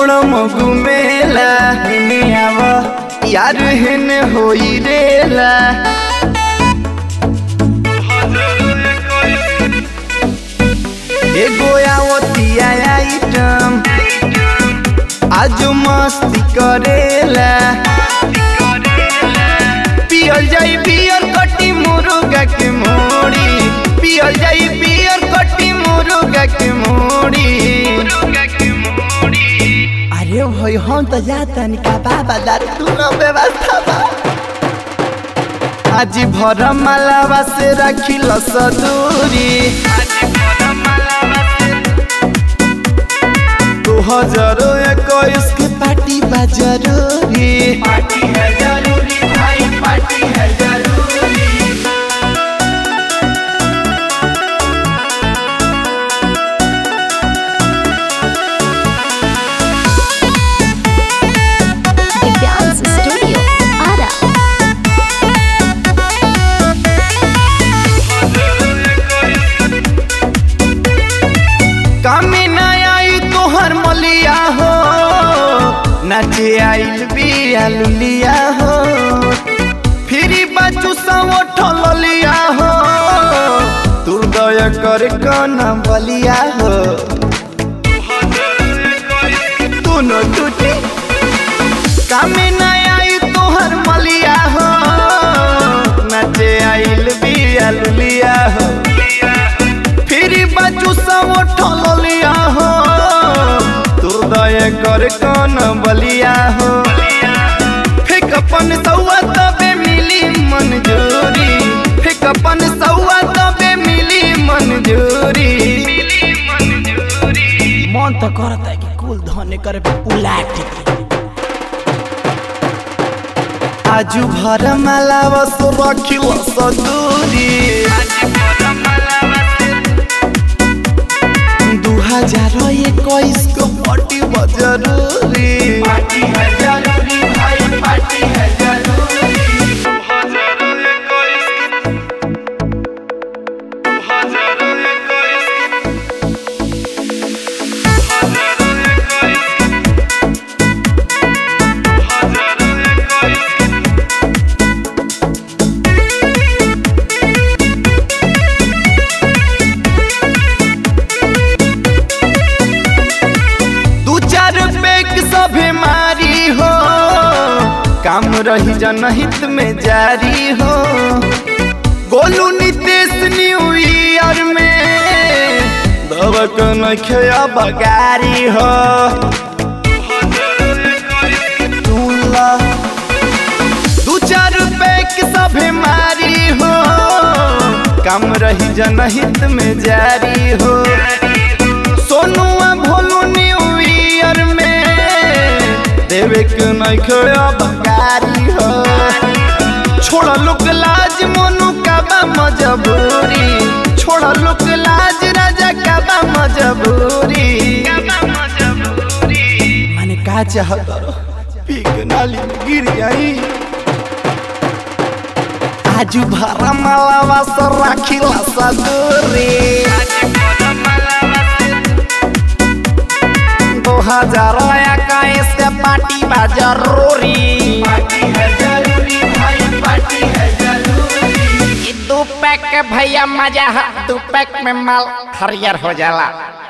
छोड़ मगु मेला हेने आव यार हेने होई रेला एगो आवतिया आइटम आज मस्ती करेला पियल जाई बियर कटी मुर्गा के मोड़ी पियल जाई बियर कटी मुर्गा के मोड़ी अरे भाई हम तो जाता निका बाबा दारू दूनो व्यवस्था बा आज भर मालावा से रखिल सदूरी दो हजार इक्कीस के पार्टी बा जरूरी पार्टी है जरूरी भाई पार्टी है जरूरी Dance Studio, Ara. कामी ना आई तोहर मलिया हो नाचे आइल बिया लुलिया हो फिरी बाजू सवो ठललिया हो दुर्दय कर कन बलिया हो दोनों टूटी कामी ना आई तोहर मलिया हो नाचे आइल बिया लुलिया हो फिर बचू सब ठलिया हो दुर्दय कर कौन बलिया हो फिक अपन सौआ तबे मिली मंजूरी फिक अपन सौआ तबे मिली मंजूरी मन तो करता है कि कुल धने करे पे उलाट आजू भर मालावा सो रखिल सदूरी दू हजार इक्कीस को पार्टी बा जरूरी पार्टी है जरूरी भाई पार्टी है जरूरी दू चार पैक सभे मारी हो काम रही जनहित में जारी हो गोलू नितेश न्यू ईयर में दबक नखया बगारी हो दूल्हा दू चार पैक सभे मारी हो काम रही जनहित में जारी हो सोनुआ भोलू न्यू ईयर में देवे के नखया बगारी हो छोड़ लोक लाज मोनू का बा मजबूरी छोड़ लोक लाज राजा का बा मजबूरी माने का चाहत पी के नाली में गिर जाई आजू भरा मालावा से राखिला सदूरी दो हजार इक्कीस के पार्टी बा जरूरी पार्टी है जरूरी भाई पार्टी है जरूरी दू पैक के भैया मजा है दू पैक में माल हरियर हो जाला